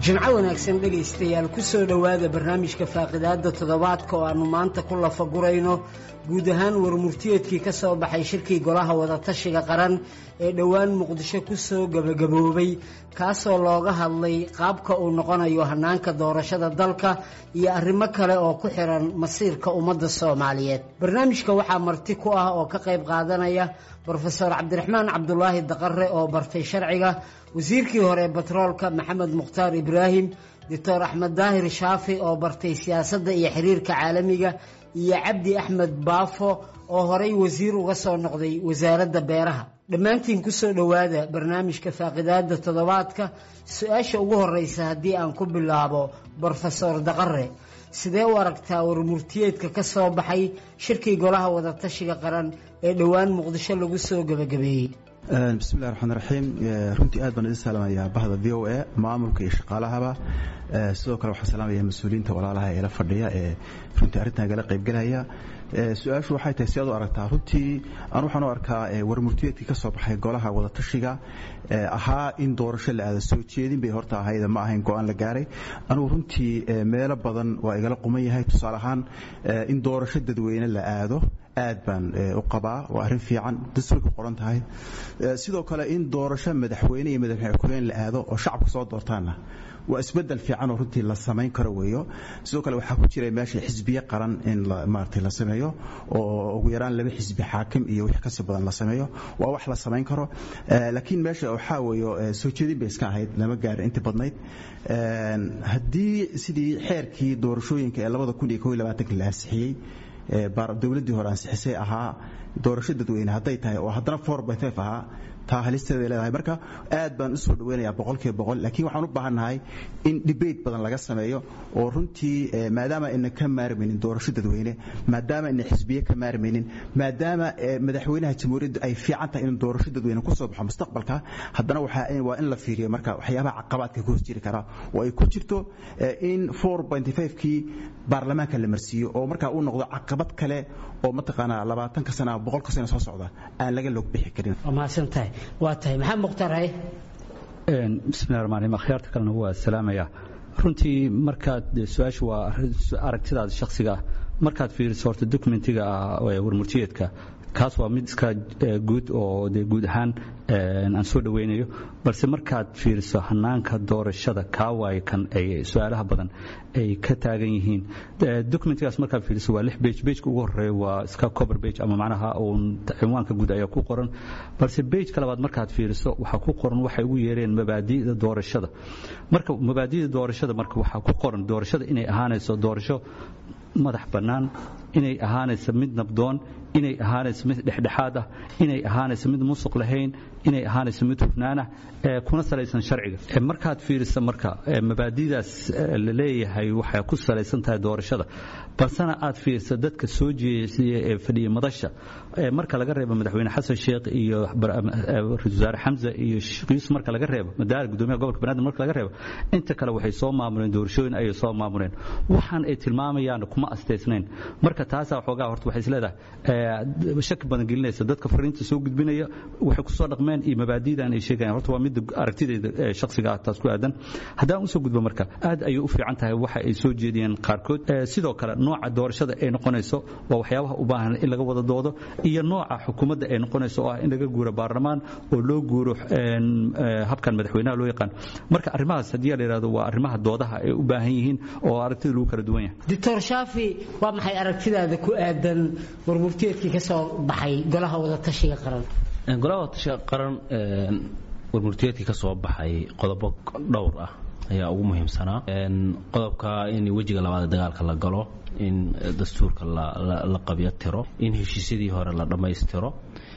jimco wanaagsan dhegaystayaal ku soo dhowaada barnaamijka faaqidaadda toddobaadka oo aannu maanta ku lafagurayno guud ahaan warmurtiyeedkii ka soo baxay shirkii golaha wadatashiga qaran ee dhowaan muqdisho ku soo gebagaboobay kaasoo looga hadlay qaabka uu noqonayo hannaanka doorashada dalka iyo arrimo kale oo ku xiran masiirka ummadda soomaaliyeed barnaamijka waxaa marti ku ah oo ka qayb qaadanaya brofeor cabdiraxmaan cabdulaahi daqare oo bartay sharciga wasiirkii hore batroolka maxamed mukhtaar ibraahim doctor axmed daahir shaafi oo bartay siyaasadda iyo xiriirka caalamiga iyo cabdi axmed baafo oo horay wasiir uga soo noqday wasaaradda beeraha dhammaantiin ku soo dhowaada barnaamijka faaqidaadda toddobaadka su-aasha ugu horreysa haddii aan ku bilaabo brofesor daqare sidee u aragtaa warmurtiyeedka ka soo baxay shirkii golaha wadatashiga qaran ee dhowaan muqdisho lagu soo gebagabeeyey bismillahi raxmaan raxiim runtii aad baan idin salaamayaa bahda v o a maamulka iyo shaqaalahaba sidoo kale waxaan salaamaya mas-uuliyiinta walaalaha ee la fadhiya ee runtii arrintan gala qaybgelaya su-aashu waxay tahay si aad u aragtaa runtii anu waxaan u arkaa warmurtiyeedkii ka soo baxay golaha wadatashiga ahaa in doorasho la aada soo jeedin bay horta ahayd ma ahayn go-aan la gaaray anugu runtii meelo badan waa igala quman yahay tusaale ahaan in doorasho dadweyne la aado aad baan u qabaa waa arrin fiican dastuurka qoran tahay sidoo kale in doorasho madaxweyne iyo madaxweyne ku-xigeen la aado oo shacabka soo doortaanna waa isbedel fiican oo runtii la samayn karo weeyo sidoo kale waxaa ku jira meesha xisbiye qaran in maaragtay la sameeyo oo ugu yaraan laba xisbi xaakim iyo wix kasii badan la sameeyo waa wax la samayn karo laakiin meesha waxaa weeyo soo jeedin bay iska ahayd lama gaarin intii badnayd haddii sidii xeerkii doorashooyinka ee labada kun iyo kow iyo labaatanka la ansixiyey dowladdii hore ansixisay ahaa doorasho dadweyne hadday tahay oo haddana four by five ahaa taa halisteeda leedahay marka aad baan usoo dhaweynayaa boqolkiiba boqol laakiin waxaan u baahannahay in debate badan laga sameeyo oo runtii maadaama ayna ka maarmaynin doorasho dadweyne maadaama ayna xisbiye ka maarmaynin maadaama madaxweynaha jamhuuriyadda ay fiican tahay in doorasho dadweyne kusoo baxo mustaqbalka haddana waa in la fiiriyo marka waxyaabaha caqabaadka ka hos jiri karaa oo ay ku jirto in four pointy five kii baarlamaanka la marsiiyo oo markaa uu noqdo caqabad kale oo mataqaanaa labaatanka sana ama boqolka sana soo socda aan laga log bixi karin mahadsantahay waa tahay maxamed mukhtaar haye bismillahi raxmaan raxiim akhyaarta kalena waa salaamaya runtii markaad su-aashu waa aragtidaada shakhsiga ah markaad fiiriso horta dokumentiga ah warmurtiyeedka kaas waa mid iska guud oo de guud ahaan aan soo dhoweynayo balse markaad fiiriso hanaanka doorashada kaa waaye kan ay su-aalaha badan ay ka taagan yihiin documentigaas markaad fiiriso waa lix bage bageka ugu horeeya waa iska cover bage ama macnaha uun cinwaanka guud ayaa ku qoran balse bageka labaad markaad fiiriso waxaa ku qoran waxay ugu yeereen mabaadi'da doorashada marka mabaadi'da doorashada marka waxaa ku qoran doorashada inay ahaanayso doorasho madax bannaan inay ahaanayso mid nabdoon inay ahaanayso mid dhexdhexaad ah inay ahaanayso mid musuq lahayn inay ahaanayso mid hufnaanah kuna salaysan sharciga markaad fiirisa marka mabaadidaas la leeyahay waxay ku salaysan tahay doorashada balsena aad fiirisa dadka soo jeesiya ee fadhiya madasha marka laga reebo madaxweyne xasan sheekh iyo ra-isul wasaare xamza iyo sheekh yuusuf marka laga reebo madaara gudoomiyaha gobolka banaadir marka laga reebo inta kale waxay soo maamuleen doorashooyin ayay soo maamuleen waxaan ay tilmaamayaan kuma astaysnayn marka taasaa waxoogaa horta waxay isleedahay shaki badan gelinaysa dadka fariinta soo gudbinaya waxay ku soo dhaqmeen iyo mabaadidan ay sheegayaan horta waa midda aragtidayda shakhsiga ah taas ku aadan haddaan usoo gudbo marka aad ayay u fiican tahay waxa ay soo jeediyeen qaarkood sidoo kale nooca doorashada ay noqonayso waa waxyaabaha u baahan in laga wada doodo iyo nooca xukuumadda ay noqonayso oo ah in laga guuro baarlamaan oo loo guuro habkan madaxweynaha loo yaqaan marka arrimahaas haddii la yidhahdo waa arrimaha doodaha ay u baahan yihiin oo aragtida lagu kala duwan yahay doctor shaafi waa maxay aragtidaada ku aadan warmurtiyeedkii ka soo baxay golaha wadatashiga qaran golaha wadatashiga qaran warmurtiyeedkii ka soo baxay qodobo dhowr ah ayaa ugu muhiimsanaa qodobka in wejiga labaad ee dagaalka la galo in dastuurka la qabyo tiro in heshiisyadii hore la dhammaystiro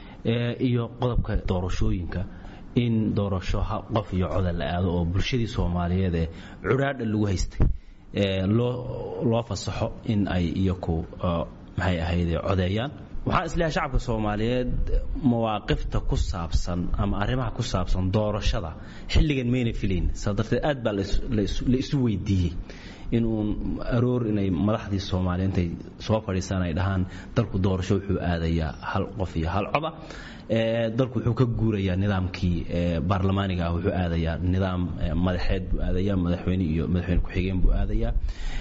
iyo qodobka doorashooyinka in doorasho qof iyo coda la aado oo bulshadii soomaaliyeed ee cudhaadha lagu haystay loo fasaxo in ay iyaku maxay ahayd codeeyaan waxaan isleeyahay shacabka soomaaliyeed mawaaqifta ku saabsan ama arrimaha ku saabsan doorashada xilligan mayna filayn saa darteed aad baa la isu weydiiyey in uun aroor inay madaxdii soomaaliya intay soo fadhiisaan ay dhahaan dalku doorasho wuxuu aadayaa hal qof iyo hal coda dalku wuxuu ka guurayaa nidaamkii baarlamaaniga ah wuxuu aadayaa nidaam madaxeed buu aadayaa madaxweyne iyo madaxweyne ku-xigeen buu aadayaa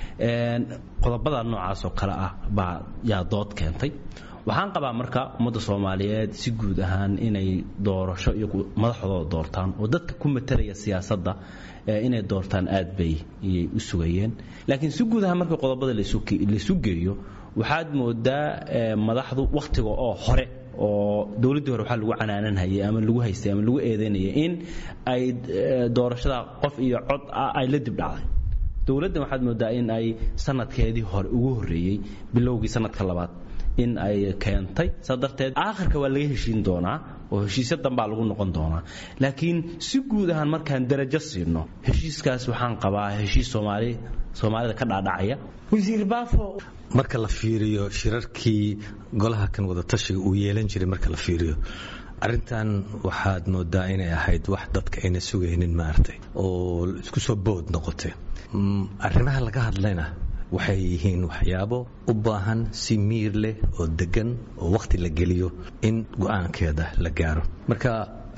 qodobada noocaas oo kale ah baa yaa dood keentay waxaan qabaa marka ummadda soomaaliyeed si guud ahaan inay doorasho iyo madaxdooda doortaan oo dadka ku matalaya siyaasadda inay doortaan aad bay iyay u sugayeen laakiin si guud ahaan marka qodobada laysu geeyo waxaad moodaa madaxdu wakhtiga oo hore oo dowladdii hore waxaa lagu canaananhayay ama lagu haystay ama lagu eedeynayay in ay doorashada qof iyo cod ah ay la dib dhacday dowladdan waxaad moodaa in ay sanadkeedii hore ugu horreeyey bilowgii sanadka labaad in ay keentay saa darteed aakhirka waa laga heshiin doonaa oo heshiisyo danbaa lagu noqon doonaa laakiin si guud ahaan markaan darajo siino heshiiskaas waxaan qabaa heshiis soomaali soomaalida ka dhaadhacaya wasiir baafo marka la fiiriyo shirarkii golaha kan wadatashiga uu yeelan jiray marka la fiiriyo arrintan waxaad moodaa inay ahayd wax dadka ayna sugaynin maaragtay oo isku soo bood noqotay arrimaha laga hadlayna waxay yihiin waxyaabo u baahan si miir leh oo degan oo wakhti la geliyo in go-aankeeda la gaaro marka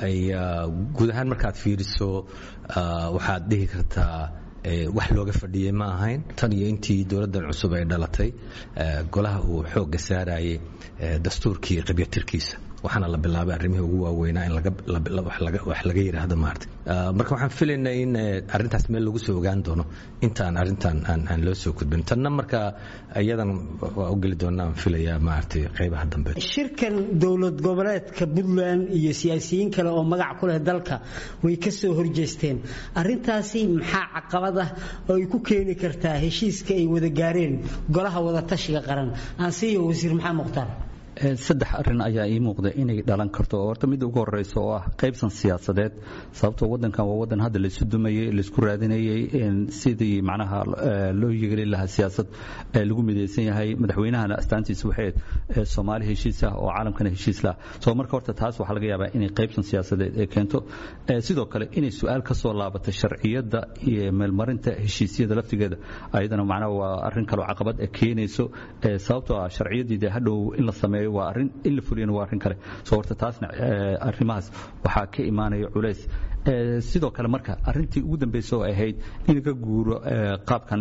guud ahaan markaad fiiriso waxaad dhihi kartaa wax looga fadhiyey ma ahayn tan iyo intii dowladdan cusub ay dhalatay golaha uu xoogga saarayay dastuurkii qabyatirkiisa waxaana la bilaabay arrimihii ugu waaweynaa in wax laga yidhaahdo maarata marka waxaan filaynaa in arrintaas meel lagu soo ogaan doono intaan arrintan aan loo soo gudbin tanna marka iyadan waa u geli doonaa aan filayaa maaragtay qaybaha dambe shirkan dowlad goboleedka puntland iyo siyaasiyiin kale oo magac ku leh dalka way ka soo horjeesteen arrintaasi maxaa caqabad ah oo ay ku keeni kartaa heshiiska ay wada gaareen golaha wadatashiga qaran aansiiyo wasiir maxamed mukhtaar saddex arin ayaa ii muuqda inay dhalan karto oo horta midda ugu horeysa oo ah qaybsan siyaasadeed sababtoo wadankan waa wadan hadda laysu dumayey laysku raadinayey sidii macnaha loo yegelin lahaa siyaasad lagu midaysan yahay madaxweynahana astaantiisa waxayd soomaali heshiis ah oo caalamkana heshiis lah soo marka horta taas waxaa laga yaabaa inay qaybsan siyaasadeed ee keento sidoo kale inay su-aal ka soo laabato sharciyadda iyo meelmarinta heshiisyada laftigeeda ayadana macnaha waa arrin kaloo caqabad keenayso sababtoo ah sharciyaddii dee hadhow in la sameeyo waa arrin in la fuliyana waa arrin kale soo horta taasna arrimahaas waxaa ka imaanaya culays sidoo kale marka arrintii ugu dambaysa oo ahayd in laga guuro qaabkan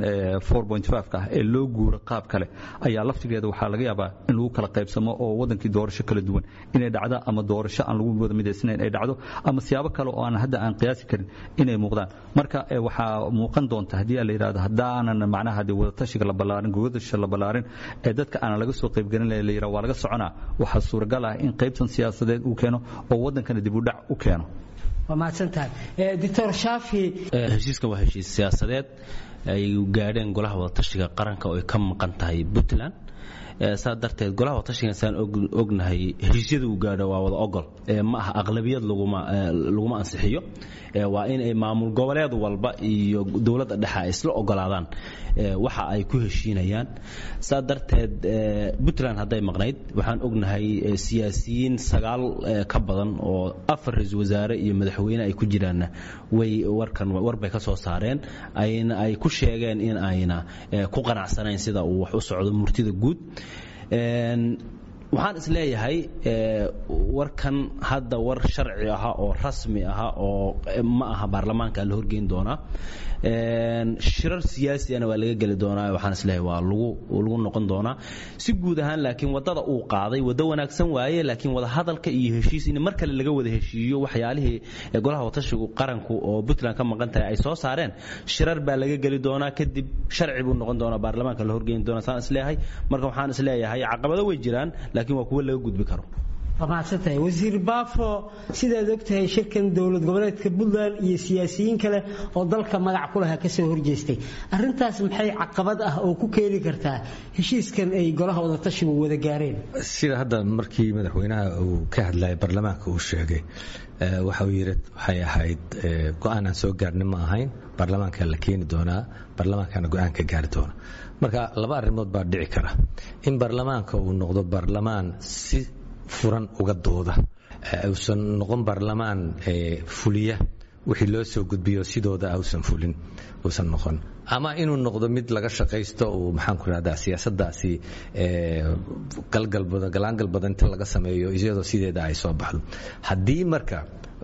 ka ah ee loo guuro qaab kale ayaa laftigeeda waxaa laga yaabaa in lagu kala qaybsamo oo wadankii doorasho kala duwan inay dhacdo ama doorasho aan lagu wada midaysnayn ay dhacdo ama siyaabo kale oo aan hadda aan qiyaasi karin inay muuqdaan marka waxaa muuqan doonta haddii la yidhahdo haddaanan macnaha dee wadatashiga la ballaarin gogadasha la ballaarin ee dadka aanan laga soo qaybgelin la yidhahdo waa laga soconaa waxaa suuragal ah in qaybsan siyaasadeed uu keeno oo wadankana dib u dhac u keeno waa mahadsantahay doctor shaafi heshiiskan waa heshiis siyaasadeed ay gaadheen golaha wadatashiga qaranka oo ay ka maqan tahay puntland saa darteed golaha wadatashigan saan ognahay heshiisyada uu gaadho waa wada ogol ma aha aqlabiyad laguma ansixiyo waa in ay maamul goboleed walba iyo dowladda dhexe ay isla ogolaadaan waxa ay ku heshiinayaan saa darteed puntland hadday maqnayd waxaan ognahay siyaasiyiin sagaal ka badan oo afar ra-iisul wasaare iyo madaxweyne ay ku jiraanna way warkan warbay ka soo saareen ayna ay ku sheegeen in ayna ku qanacsanayn sida uu wax u socdo murtida guud waxaan is leeyahay warkan hadda war sharci aha oo rasmi aha oo ma aha baarlamaanka la horgeyn doonaa shirar siyaasiana waa laga geli doonaa waxaan is leeyahay waa lagu lagu noqon doonaa si guud ahaan laakiin wadada uu qaaday waddo wanaagsan waaye laakiin wada hadalka iyo heshiis in mar kale laga wada heshiiyo waxyaalihii golaha watashigu qaranku oo puntland ka maqan tahay ay soo saareen shirar baa laga geli doonaa kadib sharci buu noqon doonaa baarlamaanka la horgeyn doonaa saan is leeyahay marka waxaan is leeyahay caqabado way jiraan laakiin waa kuwo laga gudbi karo waa mahadsantahay wasiir baafo sidaad ogtahay shirkan dowlad goboleedka puntland iyo siyaasiyiin kale oo dalka magac ku lahaa kasoo horjeestay arintaas maxay caqabad ah oo ku keeni kartaa heshiiskan ay golaha wadatashigu wada gaareen sida hadda markii madaxweynaha uu ka hadlayay baarlamaanka uu sheegay waxa uu yidhi waxay ahayd go-aan aan soo gaarnin ma ahayn baarlamaanka la keeni doonaa baarlamaankana go-aan ka gaari doona marka laba arrimood baa dhici kara in baarlamaanka uu noqdo baarlamaan si furan uga dooda uusan noqon baarlamaan fuliya wixii loo soo gudbiyo sidooda ausan fulin uusan noqon ama inuu noqdo mid laga shaqaysto uu maxaan ku rahdaa siyaasadaasi galgal galaangal badan inta laga sameeyo iyadoo sideeda ay soo baxdo haddii marka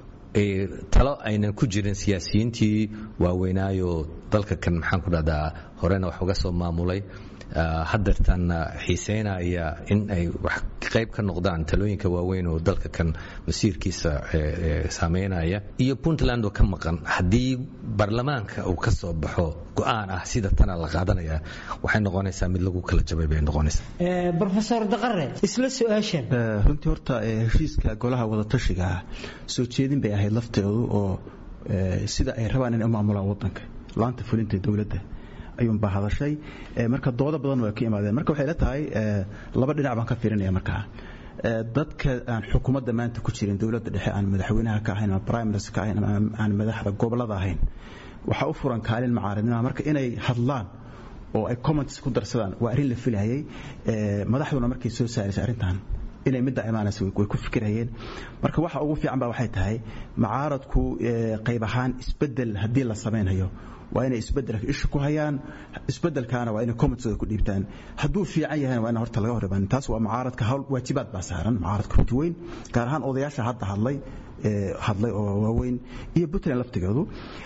talo aynan ku jirin siyaasiyiintii waaweynaayo dalka kan maxaan ku dhahdaa horena wax uga soo maamulay hadeertaanna xiiseynaya in ay wax qayb ka noqdaan talooyinka waaweyn oo dalka kan masiirkiisa saameynaya iyo puntland oo ka maqan haddii baarlamaanka uu ka soo baxo go-aan ah sida tana la qaadanaya waxay noqonaysaa mid lagu kala jabay bay noqonaysaa rofesor daqare isla su-aashan runtii horta heshiiska golaha wadatashiga soo jeedin bay ahayd lafteedu oo sida ay rabaan inay u maamulaan wadanka laanta fulinta dowladda ayuunbaa hadashay marka doodo badan waa ka imaadeen marka waxay la tahay laba dhinac baan ka fiirinaya markaa dadka aan xukuumadda maanta ku jirin dowladda dhexe aan madaxweynaha ka ahayn ama prime minister ka ahayn ama aan madaxda gobolada ahayn waxaa u furan kaalin macaaridnima marka inay hadlaan oo ay comments ku darsadaan waa arrin la filayay madaxduna markay soo saaraysay arrintan inay midda imaanaysa way ku fikirayeen marka waxa ugu fiican ba waxay tahay macaaradku qayb ahaan isbedel haddii la samaynayo waa inay isbedelka isha ku hayaan isbedelkaana waa inay commentooda ku dhiibtaan hadduu fiican yahayna waa in horta laga hor imaan taas waa mucaaradka hawl waajibaad baa saaran mucaaradka runti weyn gaar ahaan odayaasha hadda hadlay hadlay oo waaweyn iyo puntland laftigeedu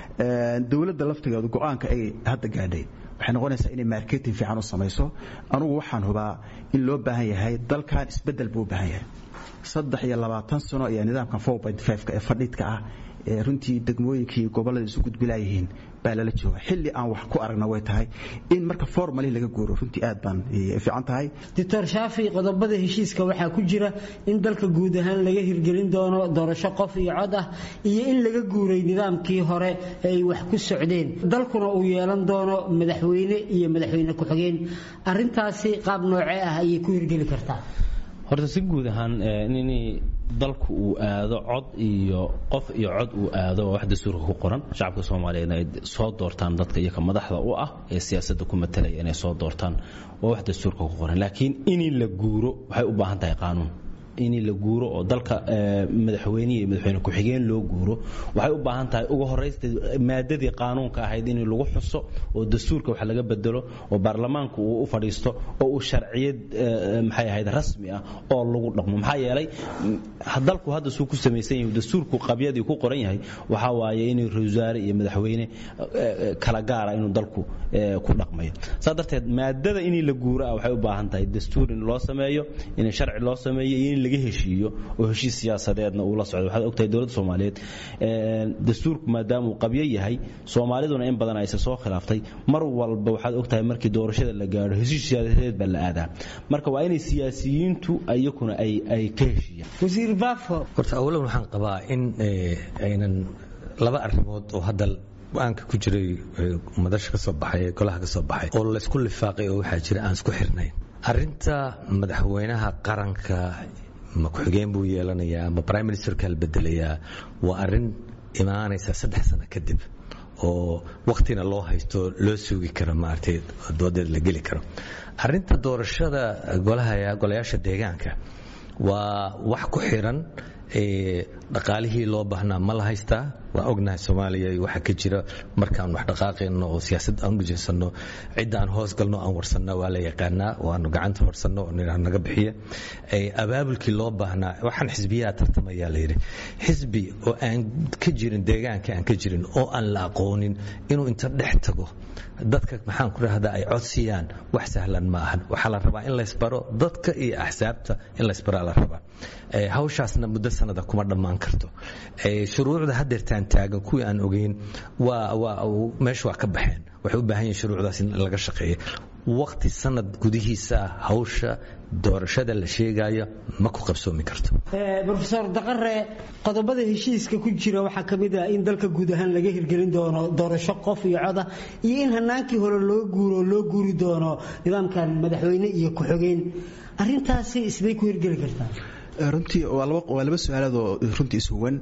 dowladda laftigeedu go-aanka ay hadda gaadhay waxay noqonaysaa inay marketing fiican u samayso anugu waxaan hubaa in loo baahan yahay dalkan isbedel buu u baahan yahay saddex iyo labaatan sano ayaa nidaamkan four point five-ka ee fadhiidka ah ee runtii degmooyinkii gobollada isu gudbilaayihiin baa lala jooga xilli aan wax ku aragna way tahay in marka formali laga guuro runtii aad baan fiican tahay doctor shaafi qodobada heshiiska waxaa ku jira in dalka guud ahaan laga hirgelin doono doorasho qof iyo cod ah iyo in laga guuray nidaamkii hore ee ay wax ku socdeen dalkuna uu yeelan doono madaxweyne iyo madaxweyne ku-xigeen arintaasi qaab noocee ah ayay ku hirgeli kartaa horta si guud ahaan in dalku uu aado cod iyo qof iyo cod uu aado waa wax dastuurka ku qoran shacabka soomaaliyeedna ay soo doortaan dadka iyoka madaxda u ah ee siyaasadda ku matalaya inay soo doortaan waa wax dastuurka ku qoran laakiin in la guuro waxay u baahan tahay qaanuun in la guuro oo dalka madaxweyne iyo madaxweyne ku-xigeen loo guuro waxay u baahan tahay ugu horaysta maadadii qaanuunka ahayd in lagu xuso oo dastuurka wax laga bedelo oo baarlamaanku uu u fadhiisto oo uu sharciyad maxay ahayd rasmi ah oo lagu dhaqmo maxaa yeelay dalku hadda suu ku samaysan yahay dastuurku qabyadii ku qoran yahay waxaa waaye inuu ra-iisul iyo madaxweyne kala gaara inuu dalku ku dhaqmayo saa darteed maadada in la guuro ah waxay u baahan tahay dastuur in loo sameeyo in sharci loo sameeyo iyo in laga heshiiyo oo heshiis siyaasadeedna uu la socdo waxaad ogtahay dowladda soomaaliyeed dastuurku maadaama uu qabyo yahay soomaaliduna in badan ayse soo khilaaftay mar walba waxaad ogtahay markii doorashada la gaadho heshiis siyaasadeed baa la aadaa marka waa inay siyaasiyiintu iyakuna ay ay ka heshiiyaan wasiir baafo horta awalan waxaan qabaa in aynan laba arrimood oo hadda go-aanka ku jiray madasha ka soo baxay ee golaha ka soo baxay oo laysku lifaaqay oo waxaa jira aan isku xirnayn arrinta madaxweynaha qaranka ma ku-xigeen buu yeelanayaa ma prime ministerka la bedelayaa waa arrin imaanaysa saddex sano kadib oo waktina loo haysto loo sugi karo maaragtay doodeed la geli karo arrinta doorashada golaha golayaasha deegaanka waa wax ku xiran dhaqaalihii loo baahnaa ma la haystaa waa ognahay soomaaliya waxa ka jira markaan wax dhaqaaqayno oo siyaasad aan ujeedsano cidda aan hoos galno aan warsanno waa la yaqaanaa waanu gacanta horsanno naga bixiya abaabulkii loo baahnaa waxaan xisbiyaha tartamayaa la yidhi xisbi oo aan ka jirin deegaanka aan ka jirin oo aan la aqoonin inuu inta dhex tago dadka maxaan ku rahdaa ay codsiyaan wax sahlan ma ahan waxaa la rabaa in laysbaro dadka iyo axsaabta in laysbaraa la rabaa hawshaasna muddo sanada kuma dhammaan karto shuruucda hadeertaan taagan kuwii aan ogeyn waa waa meesha waa ka baxeen waxay u baahan yihin shuruucdaas in laga shaqeeya waqti sanad gudihiisa ah hawsha doorashada la sheegayo ma ku qabsoomi karto rofeor daqare qodobada heshiiska ku jira waxaa ka mid ah in dalka guud ahaan laga hirgelin doono doorasho qof iyo coda iyo in hanaankii hore loo guuro loo guuri doono nidaamkan madaxweyne iyo ku-xogeen arintaasi isbay ku hirgeli kartaa runtii waa laba su-aalaadoo runtii ishuwan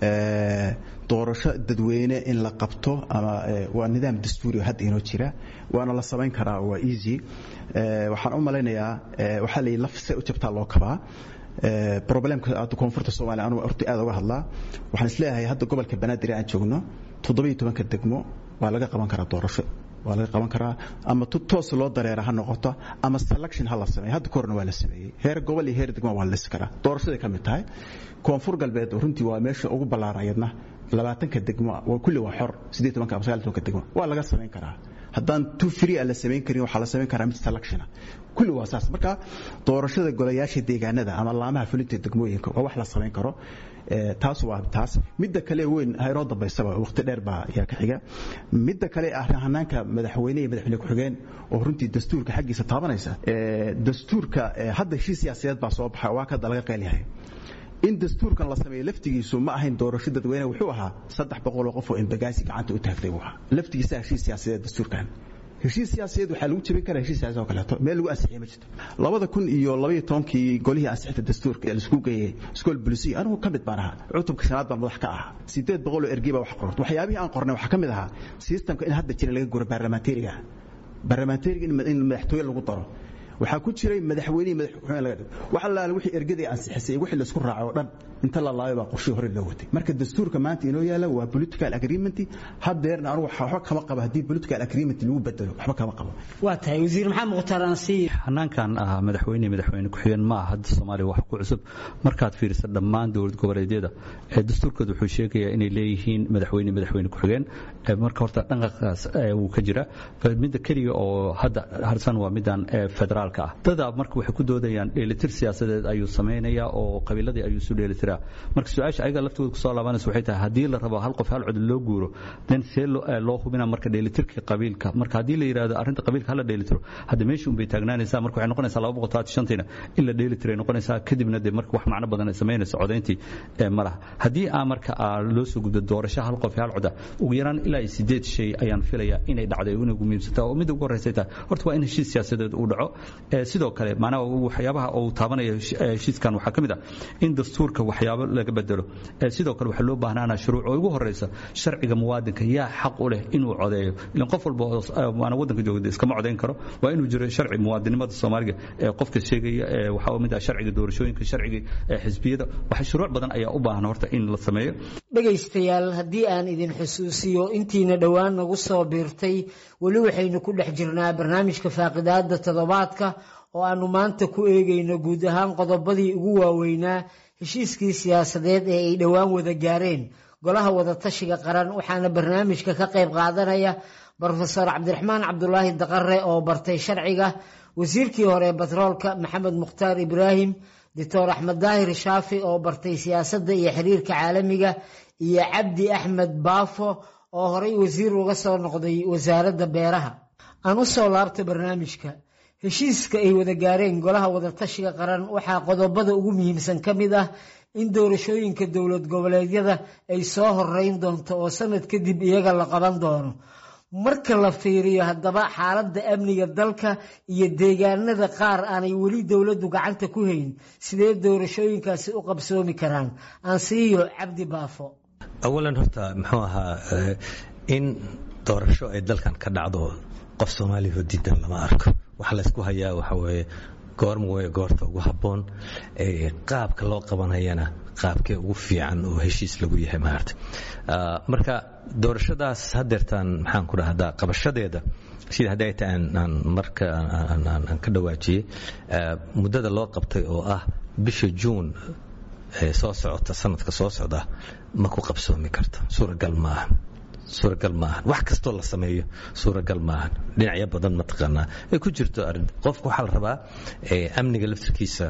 doorasho dadweyne in la qabto ama waa nidaam dastuuri hadda inoo jira waana la samayn karaa waa easy waxaan u malaynayaa waxaa la laf se u jabtaa loo kabaa problemka hadda koonfurta soomaaliya anugu horta aad uga hadlaa waxaan isleeyahay hadda gobolka banaadir aan joogno toddobiyo tobanka degmo waa laga qaban karaa doorasho waa laga qaban karaa ama toos loo dareera ha noqoto ama selection ha la sameeyo hadda korna waa la sameeyey heer gobol iyo heer degmo waa la lisi karaa doorashaday ka mid tahay koonfur galbeed runtii waa meesha ugu ballaarayadna labaatanka degmo kulli waa xor siddeed tobanka ama sagaal tobanka degmo waa laga samayn karaa haddaan tu free a la samayn karin waxaa la samayn karaa mid selectiona kulli waa saas marka doorashada golayaasha deegaanada ama laamaha fulinta degmooyinka waa wax la samayn karo taas waa taas midda kale weyn haynoo dambaysaba waqti dheer baa ayaa ka xiga midda kale ah hanaanka madaxweyne iyo madaxweyne ku-xigeen oo runtii dastuurka xaggiisa taabanaysa dastuurka hadda heshiis siyaasadeed baa soo baxa waa kada laga qeylyahay in dastuurkan la sameeyo laftigiisu ma ahayn doorasho dadweyne wuxuu ahaa saddex boqoloo qof oo imbagaasi gacanta u taagtay buu ahaa laftigiisa heshiis siyaasadeed dastuurkan heshiis siyaasadeed waxaa lagu jebin karaa heshiis siyaasad oo kaleeto meel lagu ansixiyay ma jirto labada kun iyo labaiyo tobankii golihii ansixinta dastuurka ee laisku geeyey school bulisi anigu ka mid baan ahaa cutubka shanaad baan madax ka ahaa sideed boqol oo ergey baa wax qorta waxyaabihii aan qornay waxaa ka mid ahaa systemka in hadda jira laga guro baarlamaanteriga baarlamaanteriga in madaxtooye lagu daro waxaa ku jiray madaxweyne madaxweyne laga dhigo wax allaale wixii ergadii ansixisay wixii la isku raacay oo dhan inta la laabay baa qorshii hore loo watay marka dastuurka maanta inoo yaala waa political agreement hadeerna anigu waxba kama qabo haddii political agreement lagu bedelo waxba kama qabo waa tahay wasiir maxamed mukhtaar ansiir hanaankan ah madaxweyne madaxweyne ku-xigeen ma aha hadda soomaaliya wax ku cusub markaad fiiriso dhammaan dowlad goboleedyada ee dastuurkooda wuxuu sheegayaa inay leeyihiin madaxweyne madaxweyne ku-xigeen marka horta dhanqaqaas wuu ka jira midda keliya oo hadda harsan waa midaan federaal dada marka waxay ku doodayaan dheelitir siyaasadeed ayuu samaynayaa oo qabiiladii ayuu isu dheelitiraa marka su-aasha ayaga laftooda kusoo laabanaysa waxay tahay haddii la rabo hal qof hal cod loo guuro den see loo hubina marka dheelitirka qabiilka marka haddii la yidhahdo arrinta qabiilka hala dheelitiro hadda meesha unbay taagnaanaysaa marka waxay noqonaysaa laba boqol talaatan shantiina in la dheelitiray noqonaysaa kadibna dee marka wax macno badan ay samaynaysa codayntii ma laha haddii aa marka loo soo gudbo doorasho hal qof hal coda ugu yaraan ilaa sideed shay ayaan filayaa inay dhacday inay ugu muhiimsantaa oo midda ugu horreysay tahay horta waa in heshiis siyaasadeed uu dhaco sidoo kale macnaha waxyaabaha uu taabanaya heshiiskan waxaa ka mid ah in dastuurka waxyaabo laga bedelo sidoo kale waxaa loo baahnaana shuruuc oo ugu horeysa sharciga muwaadinka yaa xaq u leh inuu codeeyo ilan qof walba waana waddanka joogda iskama codayn karo waa inuu jiro sharci muwaadinimada soomaaliga ee qofka sheegaya waxaa mid ah sharciga doorashooyinka sharciga xisbiyada waxa shuruuc badan ayaa u baahan horta in la sameeyo dhegaystayaal haddii aan idin xusuusiyo intiina dhowaan nagu soo biirtay weli waxaynu ku dhex jirnaa barnaamijka faaqidaada toddobaadka oo aanu maanta ku eegayno guud ahaan qodobadii ugu waaweynaa heshiiskii siyaasadeed ee ay dhowaan wada gaareen golaha wadatashiga qaran waxaana barnaamijka ka qayb qaadanaya brofesor cabdiraxmaan cabdulaahi daqare oo bartay sharciga wasiirkii hore batroolka maxamed mukhtaar ibraahim doctor axmed daahir shaafi oo bartay siyaasadda iyo xiriirka caalamiga iyo cabdi axmed baafo oo horey wasiir uga soo noqday wasaaradda beeraha aan u soo laabta barnaamijka heshiiska ay wada gaareen golaha wadatashiga qaran waxaa qodobada ugu muhiimsan ka mid ah in doorashooyinka dowlad goboleedyada ay soo horeyn doonto oo sanad kadib iyaga la qaban doono marka la fiiriyo haddaba xaaladda amniga dalka iyo deegaanada qaar aanay weli dowladdu gacanta ku hayn sidee doorashooyinkaasi u qabsoomi karaan aansiiyo cabdi baafo awalan horta muxuu ahaa in doorasho ay dalkan ka dhacdo qof soomaaliya diidan lama arko waxa laysku hayaa waxa weeye goorma wey goorta ugu habboon qaabka loo qabanayana qaabkee ugu fiican oo heshiis lagu yahay maarta marka doorashadaas hadeertaan maxaan ku dhahdaa qabashadeeda sida hadday tahay aan marka aan ka dhawaajiyey muddada loo qabtay oo ah bisha juun soo socota sanadka soo socda ma ku qabsoomi karto suuragal maaha suuragal ma ahan wax kastoo la sameeyo suuragal ma ahan dhinacyo badan mataqaanaa ay ku jirto arrin qofka waxaa la rabaa amniga laftirkiisa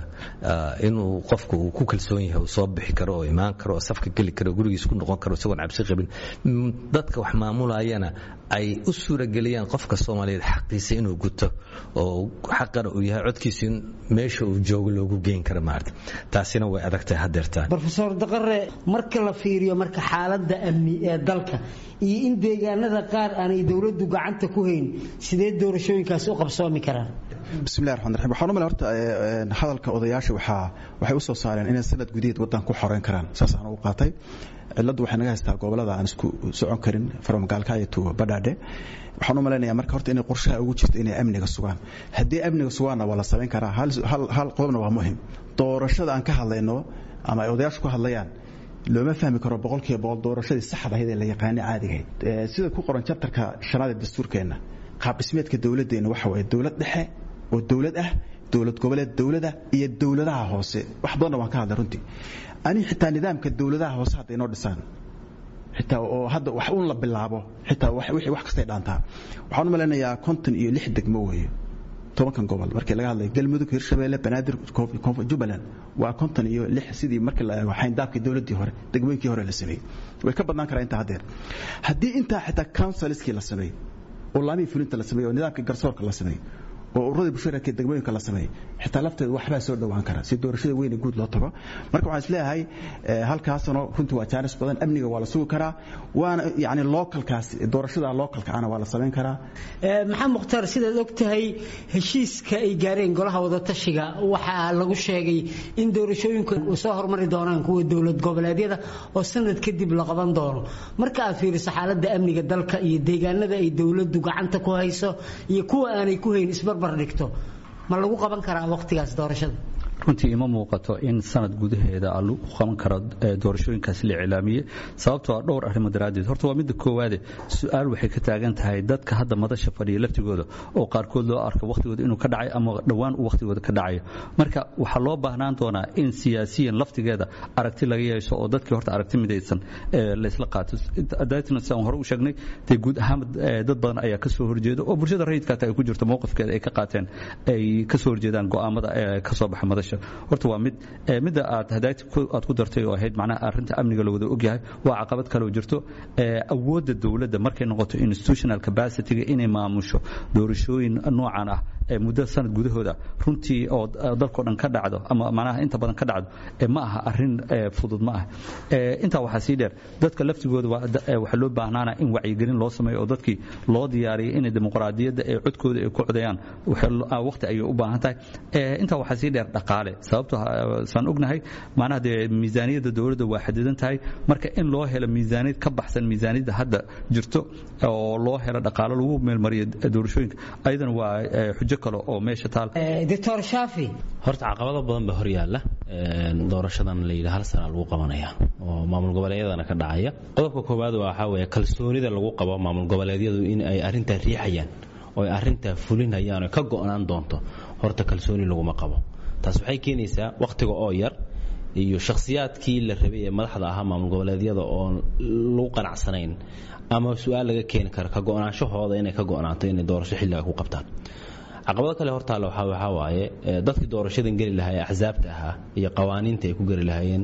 inuu qofku uu ku kalsoon yahay uu soo bixi karo oo imaan karo oo safka geli karo gurigiisa ku noqon karo isagoon cabsi qabin dadka wax maamulayana ay u suurageliyaan qofka soomaaliyeed xaqiisa inuu guto oo xaqana uu yahay codkiisa in meesha uu joogo loogu geyn karo maarta taasina way adagtahay haddeertaan rofeor daqare marka la fiiriyo marka xaaladda amni ee dalka iyo in deegaanada qaar aanay dowladdu gacanta ku hayn sidee doorashooyinkaasi u qabsoomi karaan bismillahi raxmaan raxiim waxaan u malay horta hadalka odayaasha waxaa waxay u soo saareen inay sanad gudaheed waddan ku xoreyn karaan saasaan ugu qaatay cilladdu waxay naga haystaa gobollada aan isku socon karin from gaalkaayo to badhaadhe waxaan u malaynayaa marka horta inay qorshaha ugu jirto inay amniga sugaan haddii amniga sugaanna waa la samayn karaa hal qodobna waa muhim doorashada aan ka hadlayno ama ay odayaashu ka hadlayaan looma fahmi karo boqolkiiba boqol doorashadii saxda ahayd ee la yaqaanay caadigahayd sida ku qoran jabtarka shanaad ee dastuurkeenna qaab dhismeedka dowladdeenna waxa waaye dowlad dhexe oo dowlad ah dowlad goboleed dowlada iyo dowladaha hoose wax badanna waan ka hadlay runtii ani xitaa nidaamka dowladaha hoose hadda inoo dhisaan xitaa oo hadda wax uun la bilaabo xitaa wixii wax kastay dhaantaa waxaan u malaynayaa konton iyo lix degmo weeye tobankan gobol markii laga hadlay galmudug hirshabeelle banaadir jubbaland waa konton iyo lix sidii markii la eego xayndaabkii dowladdii hore degmooyinkii hore la sameeyey way ka badnaan karaa intaa haddeer haddii intaa xitaa councilskii la sameeyey oo laamihii fulinta la sameeyey oo nidaamkii garsoorka la sameeyey oo ururadii bulshada degmooyinka la sameeyey xitaa lafteedu waxbaa soo dhowaan kara si doorashada weyne guud loo tago marka waxaan isleeyahay halkaasano runtii waa jaanis badan amniga waa la sugi karaa waana yani localkaas doorashada localka ana waa la samayn karaa maxamed mukhtaar sidaad og tahay heshiiska ay gaareen golaha wadatashiga waxaa lagu sheegay in doorashooyinku soo hormari doonaan kuwa dowlad goboleedyada oo sanad kadib la qaban doono marka aad fiiriso xaaladda amniga dalka iyo deegaanada ay dowladdu gacanta ku hayso iyo kuwa aanay ku hayn isbarbar dhigto ma lagu qaban karaa waqtigaas doorashada runtii ima muuqato in sanad gudaheeda lagu qaban karo doorashooyinkaas la iclaamiyey sababtoo a dhowr arrimo daraaddeed horta waa midda koowaade su-aal waxay ka taagan tahay dadka hadda madasha fadhiya laftigooda oo qaarkood loo arko wakhtigooda inuu ka dhacay ama dhowaan uu wakhtigooda ka dhacayo marka waxaa loo baahnaan doonaa in siyaasiyan laftigeeda aragti laga yeesho oo dadkii horta aragti midaysan laysla qaato daatna sidaan hore u sheegnay dee guud ahaan dad badan ayaa ka soo horjeeda oo bulshada rayidkaata ay ku jirto mowqifkeeda ay ka qaateen ay ka soo horjeedaan go'aamada ka soo baxa madasha horta waa mid midda aad hadaagti aad ku dartay oo ahayd macnaha arrinta amniga la wada ogyahay waa caqabad kaloo jirto awoodda dowladda markay noqoto institutional capacity-ga inay maamusho doorashooyin noocan ah muddo sanad gudahooda runtii oo dalkao dhan ka dhacdo ama macnaha inta badan ka dhacdo ma aha arrin fudud ma ah intaa waxaa sii dheer dadka laftigooda waxaa loo baahnaana in wacyigelin loo sameeyo oo dadkii loo diyaariyay inay dimuqraadiyadda ee codkooda ay ku codayaan waqti ayay u baahan tahay intaa waxaa sii dheer dhaqaale sababto saan ognahay macnaha dee miisaaniyadda dowladda waa xadidan tahay marka in loo helo miisaaniyad ka baxsan miisaaniyadda hadda jirto oo loo helo dhaqaalo lagu meelmariyo doorashooyinka ayadana waa xujo kale oo meesha taal doctor shaafi horta caqabado badan baa horyaala doorashadan la yidhi hal sana lagu qabanaya oo maamul goboleedyadana ka dhacaya qodobka koowaad waxaa weeye kalsoonida lagu qabo maamul goboleedyadu in ay arrintaa riixayaan oo ay arrintaa fulinayaan oo ka go'naan doonto horta kalsooni laguma qabo taas waxay keenaysaa wakhtiga oo yar iyo shakhsiyaadkii la rabay ee madaxda ahaa maamul goboleedyada oon lagu qanacsanayn ama su-aal laga keeni karo ka go'naanshahooda inay ka go'naanto inay doorasho xilliga ku qabtaan caqabado kale hortaale waxaa waaye dadkii doorashadan geli lahaa ee axsaabta ahaa iyo qawaaniinta ay ku geli lahaayeen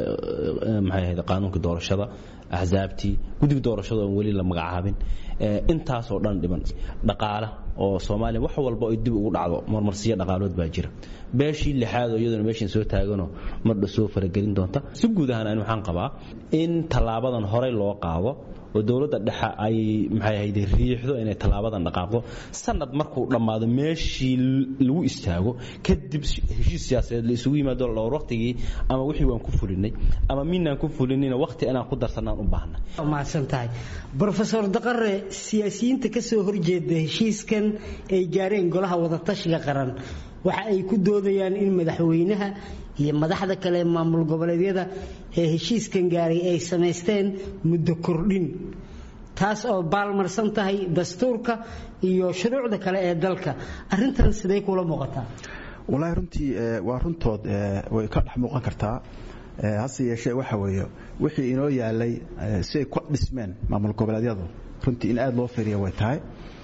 maxay ahayd qaanuunkii doorashada axsaabtii guddiga doorashada oon weli la magacaabin intaasoo dhan dhiban dhaqaala oo soomaaliya wax walba ay dib ugu dhacdo marmarsiyo dhaqaalood baa jira beeshii lixaad oo iyaduna meeshan soo taaganoo mardha soo faragelin doonta si guud ahaan ani waxaan qabaa in tallaabadan horey loo qaado oo dowladda dhexe ay maxay ahayd riixdo inay tallaabadan dhaqaaqdo sanad markuu dhammaado meeshii lagu istaago kadib heshiis siyaasadeed la isugu yimaado dhowr waqtigii ama wixii waan ku fulinay ama minaan ku fulinina waqti inaan ku darsanaan u baahna mahadsan tahay brofesor daqare siyaasiyiinta ka soo horjeeda heshiiskan ay gaareen golaha wadatashiga qaran waxa ay ku doodayaan in madaxweynaha iyo madaxda kale maamul goboleedyada ee heshiiskan gaaray ay samaysteen muddo kordhin taas oo baalmarsan tahay dastuurka iyo shuruucda kale ee dalka arintan sidee kula muuqataa wallaahi runtii waa runtood way ka dhex muuqan kartaa hase yeeshee waxa weeye wixii inoo yaalay si ay ku dhismeen maamul goboleedyadu runtii in aad loo fiiriya way tahay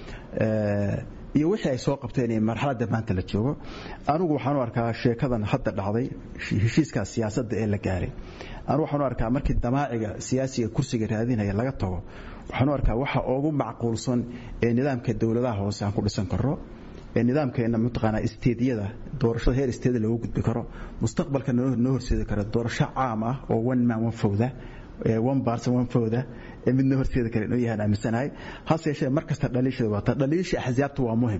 iyo wixii ay soo qabteen ee marxaladda maanta la joogo anigu waxaan u arkaa sheekadan hadda dhacday heshiiskaas siyaasadda ee la gaaray anigu waxaan u arkaa markii damaaciga siyaasiga kursiga raadinaya laga tago waxaan u arkaa waxa ugu macquulsan ee nidaamka dowladaha hoose aan ku dhisan karno ee nidaamkeena mataqaanaa isteediyada doorashada heer isteeda loogu gudbi karo mustaqbalka noo horseedi karo doorasho caam ah oo one man one fowda one person one fowda ee midna horseedi kara inuu yahaan aaminsanahay hase yeeshee mar kasta dhaliishada waata dhaliisha axsaabta waa muhim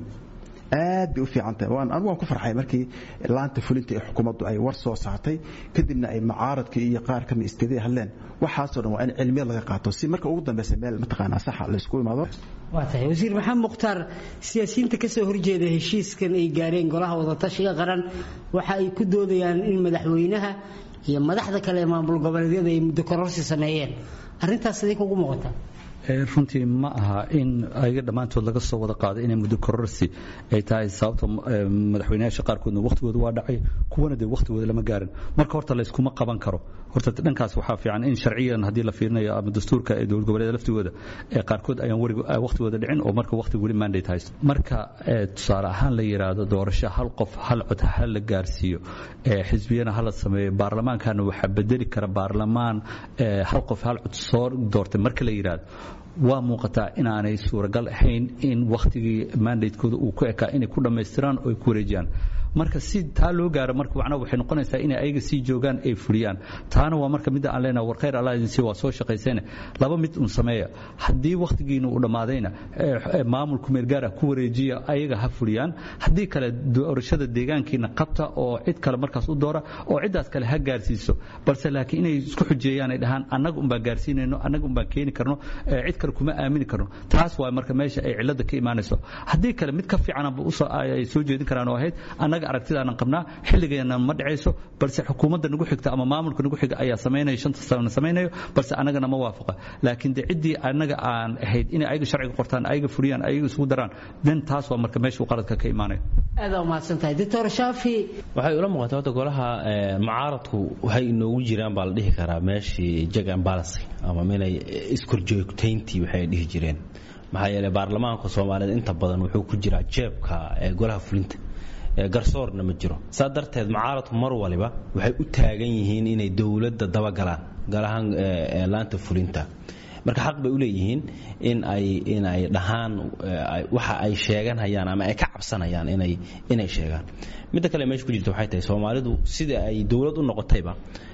aad bay u fiican tahay waan anigu waan ku farxay markii laanta fulinta ee xukuumaddu ay war soo saartay kadibna ay mucaaradkii iyo qaar ka mid isteedaya hadleen waxaasoo dhan waa in cilmiyad laga qaato si marka ugu dambeysa meel mataqaanaa saxa la isku imaado waa tahay wasiir maxamed mukhtaar siyaasiyiinta ka soo horjeeda heshiiskan ay gaareen golaha wadatashiga qaran waxa ay ku doodayaan in madaxweynaha iyo madaxda kale ee maamul goboleedyada ay muddo kororsi sameeyeen arrintaas sidee kugu muuqataa runtii ma aha in ayaga dhammaantood laga soo wada qaado inay muddo kororsi ay tahay sababta madaxweynayaasha qaarkoodna wakhtigooda waa dhacay kuwana dee wakhtigooda lama gaarin marka horta layskuma qaban karo horta dhankaas waxaa fiican in sharciyan haddii la fiirinayo ama dastuurka ee dowlad goboleeda laftigooda ee qaarkood ayaan weri wakhtigooda dhicin oo marka wakhti weli mandate haysto marka tusaale ahaan la yidhaahdo doorasho hal qof hal cod ha la gaarsiiyo xisbiyana ha la sameeyo baarlamaankana waxaa bedeli kara baarlamaan hal qof hal cod soo doortay marka la yidhaahdo waa muuqataa inaanay suuragal ahayn in wakhtigii mandatekooda uu ku ekaa inay ku dhammaystiraan oo ay ku wareejiyaan marka si taa loo gaaro marka macnaha waxay noqonaysaa inay ayaga sii joogaan ay fuliyaan taana waa marka midda aan leenahay war khayr allah idin sii waa soo shaqaysayna laba mid un sameeya haddii wakhtigiina uu dhammaadayna maamulku meelgaara ku wareejiya ayaga ha fuliyaan haddii kale doorashada deegaankiina qabta oo cid kale markaas u doora oo ciddaas kale ha gaarsiiso balse laakiin inay isku xujeeyaan ay dhahaan annaga unbaan gaarsiinayno annaga unbaan keeni karno cid kale kuma aamini karno taas waa marka meesha ay cilada ka imaanayso haddii kale mid ka fiicanba ay soo jeedin karaan oo ahayd annaga aragtidaanan qabnaa xilligeena ma dhacayso balse xukuumadda nagu xigta ama maamulka nagu xiga ayaa samaynaya shanta sanana samaynayo balse annagana ma waafaqa laakiin de ciddii annaga aan ahayd inay ayaga sharciga qortaan ayaga fuliyaan ayaga isugu daraan den taas waa marka meesha uu qaladka ka imaanayo aada umahadsan tahay doctor shaafi waxay ula muuqataa horta golaha mucaaradku waxay inoogu jiraan baa la dhihi karaa meeshii jag and balance ama inay iskorjoogtayntii waxay dhihi jireen maxaa yeelay baarlamaanka soomaaliyeed inta badan wuxuu ku jiraa jeebka ee golaha fulinta garsoorna ma jiro saa darteed mucaaradku mar waliba waxay u taagan yihiin inay dowladda dabagalaan galahaan laanta fulinta marka xaq bay u leeyihiin in ay in ay dhahaan waxa ay sheeganhayaan ama ay ka cabsanayaan inay inay sheegaan midda kale meesha ku jirta waxay tahay soomaalidu sida ay dowlad u noqotayba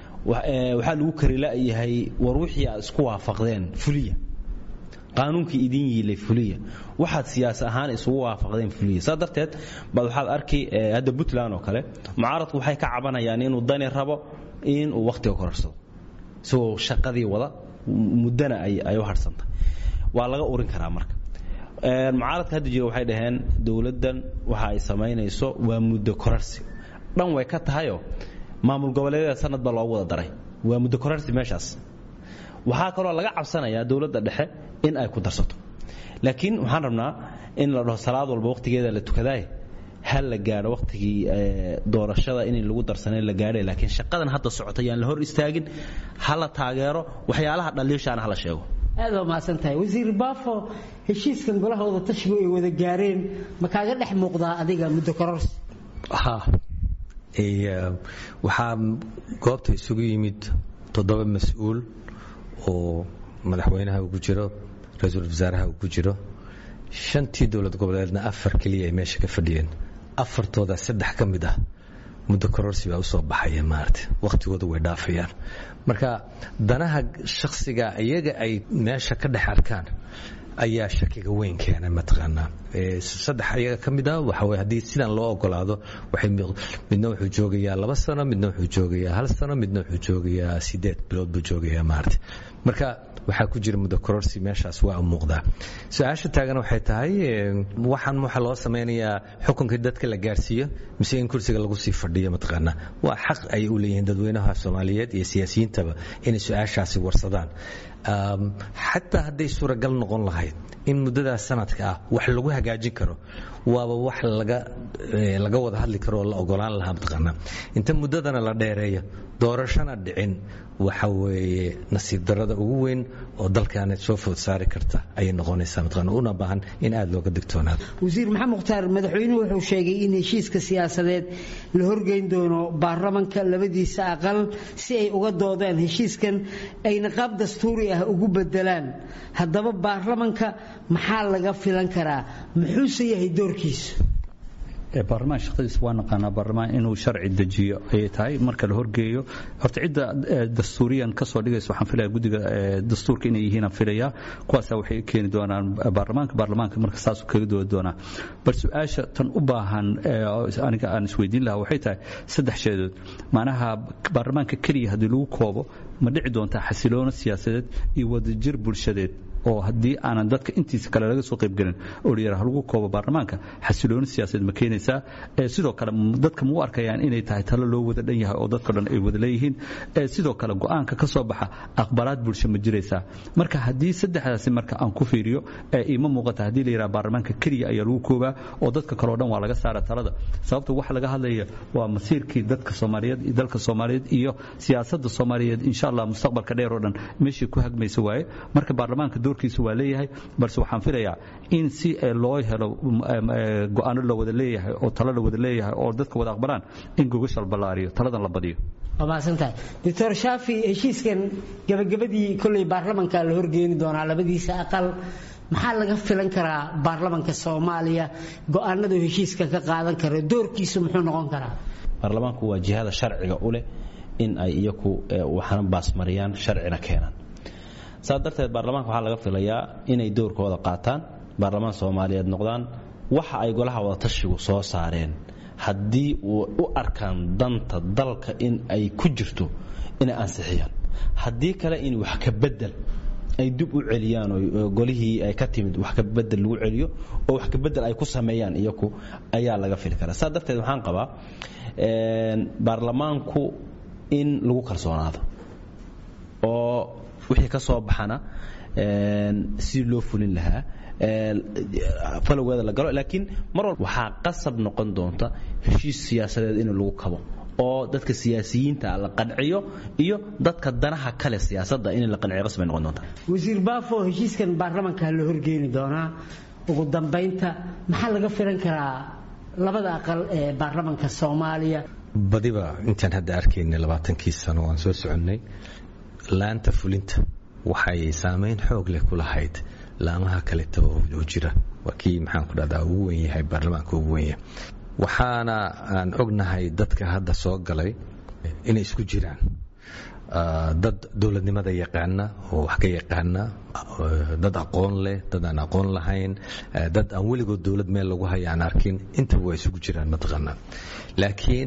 waxaa lagu kari la'yahay war wixii aad isku waafaqdeen fuliya qaanuunkii idin yiilay fuliya waxaad siyaas ahaan isugu waafaqdeen fuliya saa darteed baad waxaad arki hadda puntland oo kale mucaaradku waxay ka cabanayaan inuu dani rabo in uu wakhtiga korarsado isagoo shaqadii wada muddana ay u harhsantay waa laga urin karaa marka mucaaradka hadda jira waxay dhaheen dowladdan waxa ay samaynayso waa muddo korarsi dhan way ka tahayoo maamul goboleedyada sanad baa loogu wada daray waa muddo korarsi meeshaas waxaa kaloo laga cabsanayaa dowladda dhexe in ay ku darsato laakiin waxaan rabnaa in la dhaho salaad walba wakhtigeeda la tukadaaye ha la gaadho wakhtigii doorashada in lagu darsanay la gaadhay laakiin shaqadan hadda socota yaan la hor istaagin ha la taageero waxyaalaha dhaliishaana ha la sheego aad waa mahadsan tahay wasiir baafo heshiiskan golaha wada tashigu ay wada gaareen ma kaaga dhex muuqdaa adiga muddo kororsi ha waxaa goobta isugu yimid toddoba mas-uul oo madaxweynaha uu ku jiro ra-iisul wasaaraha uu ku jiro shantii dowlad goboleedna afar keliya ay meesha ka fadhiyeen afartooda saddex ka mid ah muddo kororsi baa usoo baxaya maarata wakhtigooda way dhaafayaan marka danaha shakhsiga iyaga ay meesha ka dhex arkaan ayaa shakiga weyn keenay mataqaanaa saddex ayaga ka mid ah waxa weye haddii sidan loo ogolaado waxay midna wuxuu joogayaa laba sano midna wuxuu joogayaa hal sano midna wuxuu joogayaa sideed bilood buu joogayaa maarata marka waxaa ku jira muddo kororsi meeshaas waa u muuqdaa su-aasha taagan waxay tahay waxaan waxa loo samaynayaa xukunkii dadka la gaarsiiyo mise in kursiga lagu sii fadhiyo mataqaanaa waa xaq ay u leeyihiin dadweynaha soomaaliyeed iyo siyaasiyiintaba inay su-aashaasi warsadaan xataa hadday suuragal noqon lahayd in muddadaas sanadka ah wax lagu hagaajin karo waaba wax laga wada hadli karo oo la ogolaan lahaa mataqaanaa inta muddadana la dheereeyo doorashana dhicin waxa weeye nasiib darada ugu weyn oo dalkaana soo food saari karta ayay noqonaysaa mataqaana una baahan in aada looga digtoonaado wasiir maxamed mukhtaar madaxweynuhu wuxuu sheegay in heshiiska siyaasadeed la horgeyn doono baarlamanka labadiisa aqal si ay uga doodaan heshiiskan ayna qaab dastuuri ah ugu bedelaan haddaba baarlamanka maxaa laga filan karaa muxuuse yahay doorkiisu baarlamaan shaqadiisa waa naqaanaa baarlamaan inuu sharci dejiyo ayay tahay marka la horgeeyo horta cidda dastuuriyan kasoo dhigaysa waxaan filaya guddiga dastuurka inay yihiin aan filaya kuwaasa waxay keeni doonaan baarlamaanka baarlamaanka marka saasuu kaga doodi doonaa bal su-aasha tan u baahan aniga aan isweydiin lahaa waxay tahay saddex sheedood macnaha baarlamaanka keliya haddii lagu koobo ma dhici doontaa xasiloono siyaasadeed iyo wadajir bulshadeed oo haddii aanan dadka intiisa kale laga soo qaybgelin oo layidhaha lagu koobo baarlamaanka xasilooni siyaasadeed ma keenaysaa sidoo kale dadka ma u arkayaan inay tahay talo loo wada dhan yahay oo dadka dhan ay wada leeyihiin sidoo kale go-aanka ka soo baxa aqbalaad bulsho ma jiraysaa marka haddii saddexdaasi marka aan ku fiiriyo ima muuqata haddii la yidhaha baarlamaanka keliya ayaa lagu koobaa oo dadka kaleo dhan waa laga saara talada sababta waxa laga hadlaya waa masiirkii dadka soomaaliyeed iyo dalka soomaaliyeed iyo siyaasadda soomaaliyeed insha allah mustaqbalka dheer oo dhan meeshii ku hagmaysa waaye marka baarlamaanka doorkiisa waa leeyahay balse waxaan filayaa in si loo helo go-aano la wada leeyahay oo talo la wada leeyahay oo dadka wada aqbalaan in gogasha la ballaariyo taladan la badiyo waa mahadsantahay doctor shaafi heshiiskan gabagabadii kolley baarlamanka la horgeeni doonaa labadiisa aqal maxaa laga filan karaa baarlamanka soomaaliya go-aanadu heshiiskan ka qaadan kara doorkiisu muxuu noqon karaa baarlamaanku waa jihada sharciga u leh in ay iyaku waxna baasmariyaan sharcina keenaan saas darteed baarlamaanka waxaa laga filayaa inay doorkooda qaataan baarlamaan soomaaliyeed noqdaan waxa ay golaha wadatashigu soo saareen haddii u arkaan danta dalka in ay ku jirto inay ansixiyaan haddii kale in wax ka bedel ay dib u celiyaan oo golihii ay ka timid wax ka bedel lagu celiyo oo wax ka bedel ay ku sameeyaan iyaku ayaa laga fili karaa saas darteed waxaan qabaa baarlamaanku in lagu kalsoonaado oo wixii ka soo baxana sidii loo fulin lahaa falowgeeda la galo laakiin mar walba waxaa qasab noqon doonta heshiis siyaasadeed in lagu kabo oo dadka siyaasiyiinta la qanciyo iyo dadka danaha kale siyaasadda in la qanciyo qasbay noqon doonta wasiir baafo heshiiskan baarlamanka la horgeeni doonaa ugu dambaynta maxaa laga filan karaa labada aqal ee baarlamanka soomaaliya badiba intaan hadda arkaynay labaatankii sano waan soo soconnay laanta fulinta waxay saamayn xoog leh ku lahayd laamaha kaleta oo jira waa kii maxaan ku dhahdaa ugu wen yahay baarlamaanka ugu wen yahay waxaana aan ognahay dadka hadda soo galay inay isku jiraan dad dowladnimada yaqaana oo wax ka yaqaana dad aqoon leh dad aan aqoon lahayn dad aan weligood dowlad meel lagu haya aan arkin intaba waa isugu jiraan mataqaanaa laakiin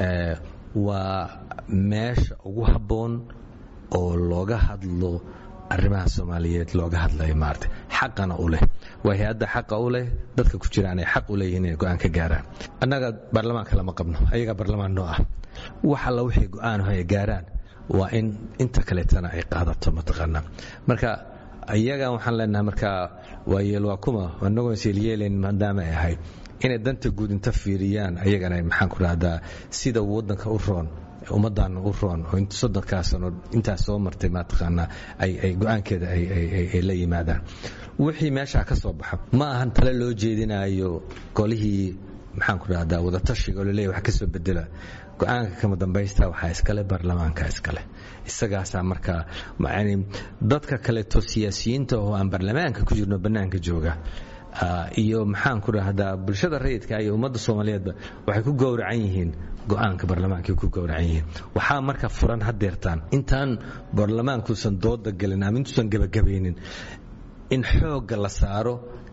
waa meesha ugu habboon oo looga hadlo arrimaha soomaaliyeed looga hadlayo maarata xaqana u leh waa hay-adda xaqa u leh dadka ku jiraan ay xaq u leeyihiin inay go-aan ka gaaraan annaga baarlamaanka lama qabno ayagaa baarlamaan noo ah wax alla wixii go-aan ay gaaraan waa in inta kaleetana ay qaadato mataqaanaa marka iyaga waxaan leenahay marka waa yeel waa kuma anagoo isyeelyeelayn maadaama ay ahayd inay danta guud inta fiiriyaan ayagana maxaan ku dhahdaa sida waddanka u roon ummaddan u roon oo soddonkaa sano intaas soo martay mataqaanaa ay go-aankeeda ay la yimaadaan wixii meeshaa ka soo baxa ma ahan tale loo jeedinayo golihii maxaan ku dhahdaa wadatashiga oo laleeyahy wax ka soo bedela go-aanka kama dambaysta waxaa iskale baarlamaanka iskale isagaasaa markaa yani dadka kaleeto siyaasiyiinta oo aan baarlamaanka ku jirno bannaanka jooga iyo maxaan ku dhahdaa bulshada rayidka iyo ummadda soomaaliyeedba waxay ku gowracan yihiin go-aanka baarlamaanka ku gowracan yihiin waxaa marka furan hadeertaan intaan baarlamaankuusan dooda gelin ama intuusan gebagabaynin in xoogga la saaro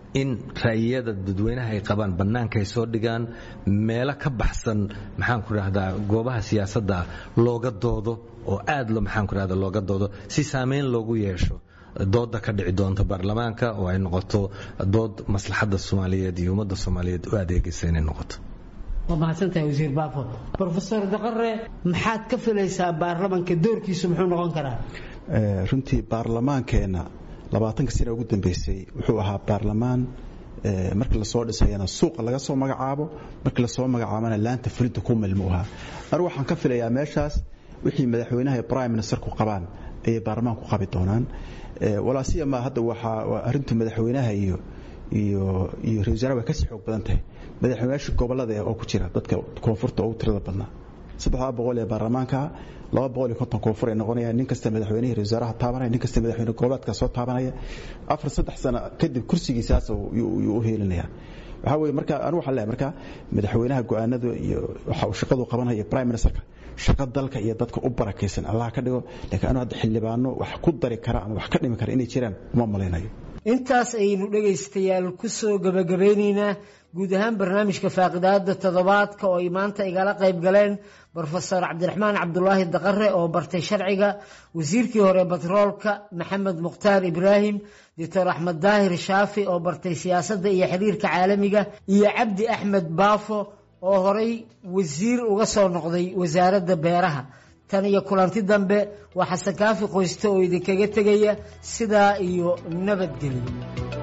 in ra'yiyada dadweynaha ay qabaan bannaanka ay soo dhigaan meelo ka baxsan maxaan ku rahdaa goobaha siyaasadda looga doodo oo aad lo maxaan ku rahda looga doodo si saameyn loogu yeesho dooda ka dhici doonta baarlamaanka oo ay noqoto dood maslaxadda soomaaliyeed iyo ummadda soomaaliyeed u adeegaysa inay noqoto waa mahadsantahay wasiir baafo rofeor daqare maxaad ka filaysaa baarlamanka doorkiisu muxuu noqon karaa runtii baarlamaankeenna labaatanka sana ugu dambeysay wuxuu ahaa baarlamaan markii lasoo dhisayana suuqa laga soo magacaabo markii lasoo magacaabana laanta fulinta ku milmu ahaa anu waxaan ka filayaa meeshaas wixii madaxweynaha iyo prime ministerku qabaan ayay baarlamaanku qabi doonaan walaasiyama hadda waxaa arintu madaxweynaha iyo iyo iyo ra wasaaraha way kasii xoog badan tahay madaxweynayaasha gobolada oo ku jira dadka koonfurta ugu tirada badnaa saddexdaa boqol ee baarlamaanka laba boqol iyo konton koonfur ay noqonayaan nin kasta madaxweynihii ra wasaaraha taabanaya nin kasta madaxweyne goboleedka soo taabanaya afar saddex sano kadib kursigiisaas yuu u heelinaya waxaa weye marka anu waxaan leeyahay marka madaxweynaha go-aanada iyo waxa uu shaqadu qabanaya iyo prime ministerka shaqo dalka iyo dadka u barakaysan allah ka dhigo laakiin anu hadda xildhibaano wax ku dari kara ama wax ka dhimi kara inay jiraan uma malaynayo intaas ayaynu dhegaystayaal ku soo gebagabeynaynaa guud ahaan barnaamijka faaqidaada toddobaadka oo ay maanta igala qayb galeen brofesor cabdiraxmaan cabdulaahi daqare oo bartay sharciga wasiirkii hore batroolka maxamed mukhtaar ibraahim doctor axmed daahir shaafi oo bartay siyaasadda iyo xiriirka caalamiga iyo cabdi axmed baafo oo horay wasiir uga soo noqday wasaaradda beeraha tan iyo kulanti dambe waa xasan kaafi qoyste oo idinkaga tegaya sidaa iyo nabadgelyo